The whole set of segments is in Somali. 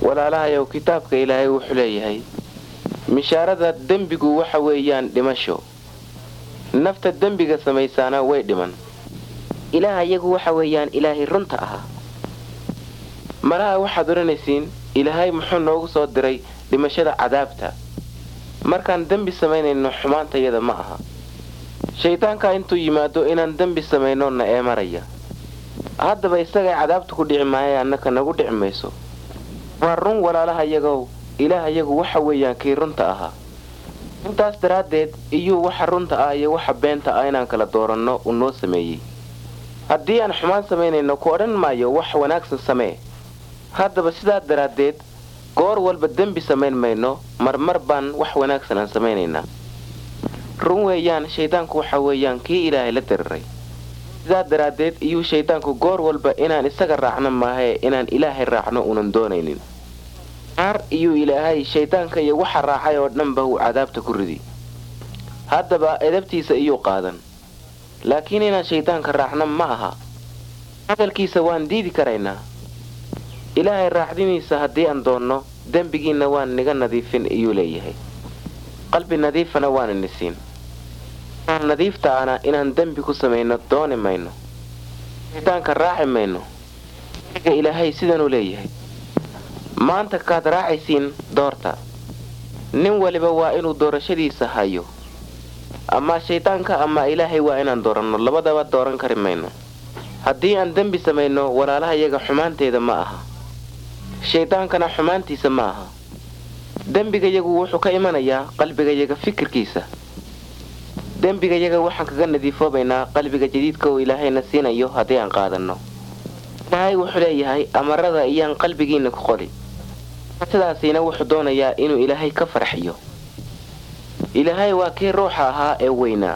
walaalahayow kitaabka ilaahay wuxuu leeyahay mishaarada dembigu waxa weeyaan dhimasho nafta dembiga samaysaana way dhiman ilaah iyagu waxa weeyaan ilaahay runta ahaa malaha waxaad odhanaysiin ilaahay muxuu noogu soo diray dhimashada cadaabta markaan dembi samaynayno xumaantayada ma aha shaydaankaa intuu yimaado inaan dembi samayno na eemaraya haddaba isagay cadaabta ku dhici maaya annaka nagu dhici mayso waa run walaalaha iyagow ilaah iyagu waxa weeyaan kii runta ahaa intaas daraaddeed iyuu waxa runta ah iyo waxa beenta ah inaan kala dooranno uu noo sameeyey haddii aan xumaan samaynayno ku odhan maayo wax wanaagsan samee haddaba sidaa daraaddeed goor walba dembi samayn mayno marmar baan wax wanaagsan aan samaynaynaa run weeyaan shayddaanku waxa weeyaan kii ilaahay la diriray sidaa daraaddeed iyuu shayddaanku goor walba inaan isaga raacno maahae inaan ilaahay raacno uunan doonaynin naar iyuu ilaahay shayddaanka iyo waxa raacay oo dhanba uu cadaabta ku ridi haddaba edabtiisa iyuu qaadan laakiin inaan shayddaanka raacno ma aha hadalkiisa waan diidi karaynaa ilaahay raacdiniisa haddii aan doonno dembigiinna waan niga nadiifin iyuu leeyahay qalbi nadiifana waana nisiin aan nadiiftaana inaan dembi ku samayno dooni mayno shayddaanka raaci mayno iga ilaahay sidanuu leeyahay maanta kaad raacaysiin doorta nin waliba waa inuu doorashadiisa hayo ama shayddaanka ama ilaahay waa inaan dooranno labadaba dooran kari mayno haddii aan dembi samayno walaalaha iyaga xumaanteeda ma aha shayddaankana xumaantiisa ma aha dembigayagu wuxuu ka imanayaa qalbigayaga fikirkiisa dembigayaga waxaan kaga nadiifoobaynaa qalbiga jadiidka uu ilaahayna siinayo haddii aan qaadanno ilaahay wuxuu leeyahay amarada iyaan qalbigiinna ku qoli sidaasiina wuxuu doonayaa inuu ilaahay ka farxiyo ilaahay waa kii ruuxa ahaa ee weynaa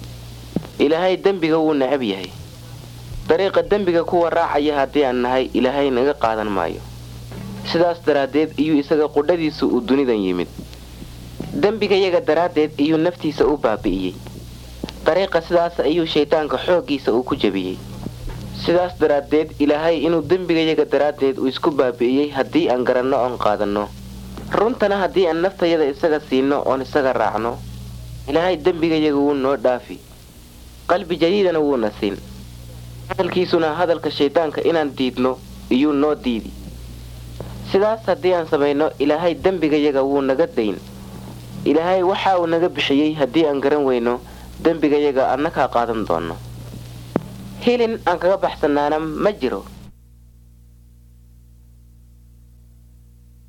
ilaahay dembiga wuu necab yahay dariiqa dembiga kuwa raacaya haddii aan nahay ilaahay naga qaadan maayo sidaas daraaddeed iyuu isaga qudhadiisu uu dunidan yimid dembigayaga daraaddeed iyuu naftiisa u baabi'iyey dariiqa sidaas ayuu shayddaanka xooggiisa uu ku jebiyey sidaas daraaddeed ilaahay inuu dembigayaga daraaddeed uu isku baabi'iyey haddii aan garanno oon qaadanno runtana haddii aan naftayada isaga siinno oon isaga raacno ilaahay dembigayaga wuu noo dhaafi qalbi jadiidana wuuna siin hadalkiisuna hadalka shayddaanka inaan diidno iyuu noo diidi sidaas haddii aan samayno ilaahay dembigayaga wuu naga dayn ilaahay waxa uu naga bixiyey haddii aan garan weyno dembigayaga annakaa qaadan doonno hilin aan kaga baxsannaana ma jiro